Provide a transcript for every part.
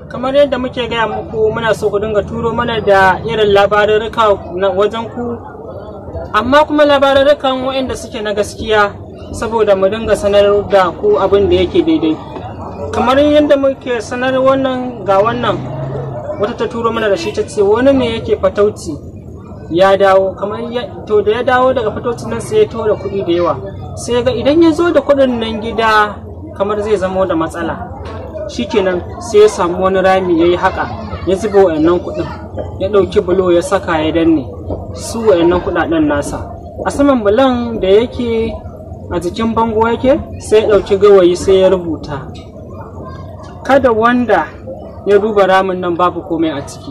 kamar yadda muke gaya muku muna so ku dinga turo mana da irin labarurruka na wajen ku amma kuma labarurrukan waɗanda suke na gaskiya saboda mu dinga sanar da ku abin da yake daidai kamar yadda muke sanar wannan ga wannan wata ta turo mana da shi ta ce wani ne yake fatauci ya dawo kamar to da ya dawo daga fatauci nan sai ya to da kuɗi da yawa sai ga idan ya zo da kuɗin nan gida kamar zai zamo da matsala shikenan sai ya samu wani rami ya yi haka ya zuba wayannan kuɗin ya ɗauki bulo ya saka ya danne su wayannan kuɗaɗen nasa a saman bulon da yake a jikin bango yake sai ya ɗauki gawayi sai ya rubuta kada wanda ya duba ramin nan babu komai a ciki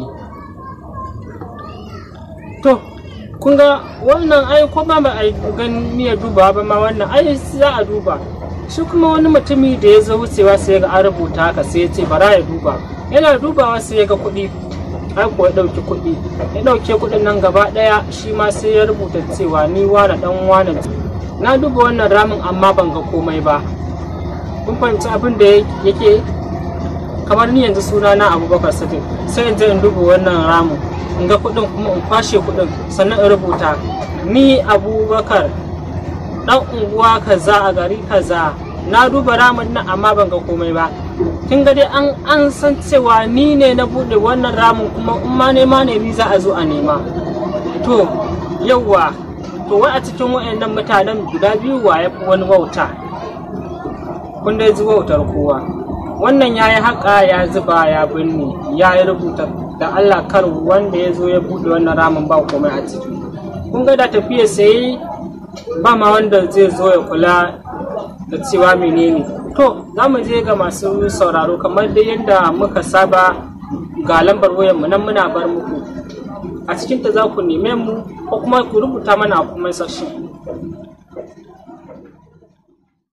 to kun ga wannan ai ko ba a gani ya duba ba ma wannan ai za a duba shi kuma wani mutumi da ya zo wucewa sai ga an rubuta haka sai ya ce bara ya duba yana dubawa sai ya ga kuɗi ai ko ya ɗauki kuɗi ya ɗauke kuɗin nan gaba ɗaya shi ma sai ya rubuta cewa ni wane ɗan wane na duba wannan ramin amma ban ga komai ba kun fahimci abin da yake kamar ni yanzu suna na abubakar sadiq sai in je in duba wannan ramin in ga kuɗin kuma in kwashe kuɗin sannan in rubuta ni abubakar dan unguwa kaza a gari kaza na duba ramin nan amma ban ga komai ba kin ga dai an an san cewa ni ne na bude wannan ramin kuma in ma nema ne ni za a zo a nema to yawwa to wai a cikin wayannan mutanen guda biyu wa ya fi wani wauta kun dai ji wautar kowa wannan ya yi haƙa ya zuba ya binne ya yi rubuta da Allah kar wanda ya zo ya bude wannan ramin ba komai a ciki kun ga da tafiya sai ba ma wanda zai zo ya kula da cewa menene to za mu je ga masu sauraro kamar dai yadda muka saba ga lambar wayar mu nan muna bar muku a cikinta za ku neme mu ko kuma ku rubuta mana a kuma section